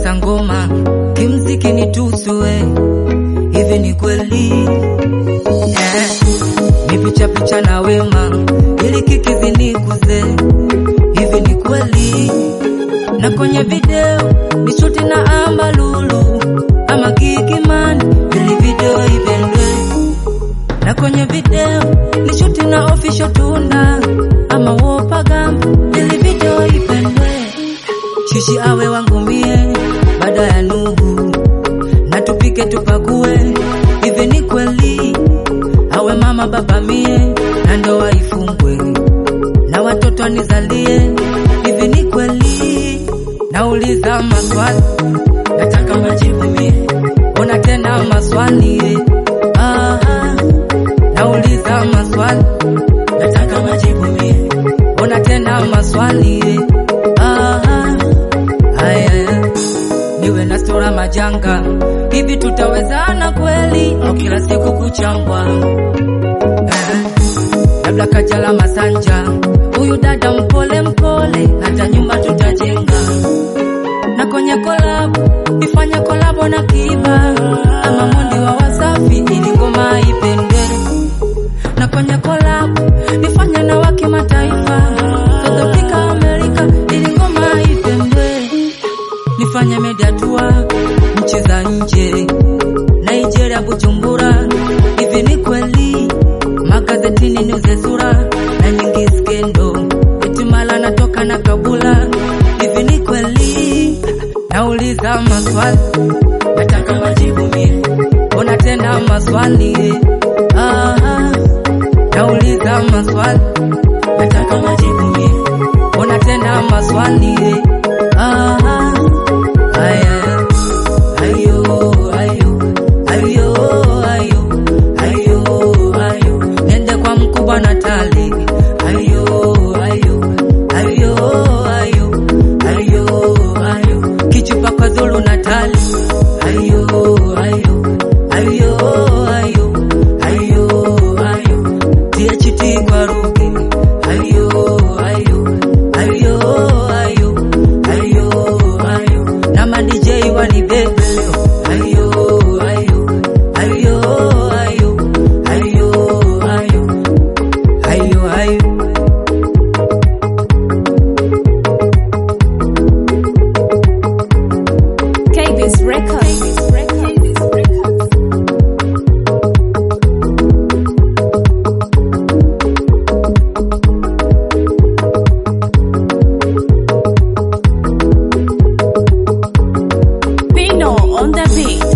nakosa ngoma kimziki nitusue hivi ni kweli eh, ni picha picha na wema ili kiki zinikuze hivi ni kweli na kwenye video ni shuti na amba lulu ama kikimani ili video ipendwe na kwenye video ni shuti na official tunda ama wopagamba ili video ipendwe shishi awe wangu mie baada ya Nuhu na tupike tupakue hivi ni kweli awe mama baba mie na ndoa ifungwe na watoto nizalie hivi ni kweli nauliza maswali nataka majibu mie ona tena maswali eh. ah, ah. nauliza maswali nataka majibu mie ona tena maswali eh. ah, ah. Haya, niwe na stora majanga hivi tutawezana kweli au kila siku kuchambwa eh, labda kajala masanja huyu dada mpole mpole hata nyumba tutajenga na kwenye kolabo ifanye kolabo na kiba ama mondi wa wasafi ili ngoma ipendwe na kwenye kolabo nifanye na wa kimataifa South Africa Amerika ili ngoma ipendwe nifanye media tour nchi za nje Nigeria Bujumbura hivi ni kweli magazetini niuze sura na nyingi skendo Etimala natoka na kabula hivi ni kweli nauliza maswali nataka majibu mie ona tena maswali ah, ah. nauliza maswali nataka majibu mie ona tena maswali ah, ah. Aya. Ayo, ayo, ayo, ayo, ayo, ayo. Nende kwa mkubwa Natali. Ayo, ayo, ayo, ayo, ayo, ayo. Kichupa kwa Zulu Natali. Ayo, ayo, ayo, ayo, ayo, ayo. THT kwa Ruki. Ayo, ayo, ayo, ayo, ayo, ayo. Na ma DJ wanibebe leo. Ayo, ayo, ayo, ayo, ayo, ayo, ayo, ayo. KB's Records. Pino on the beat.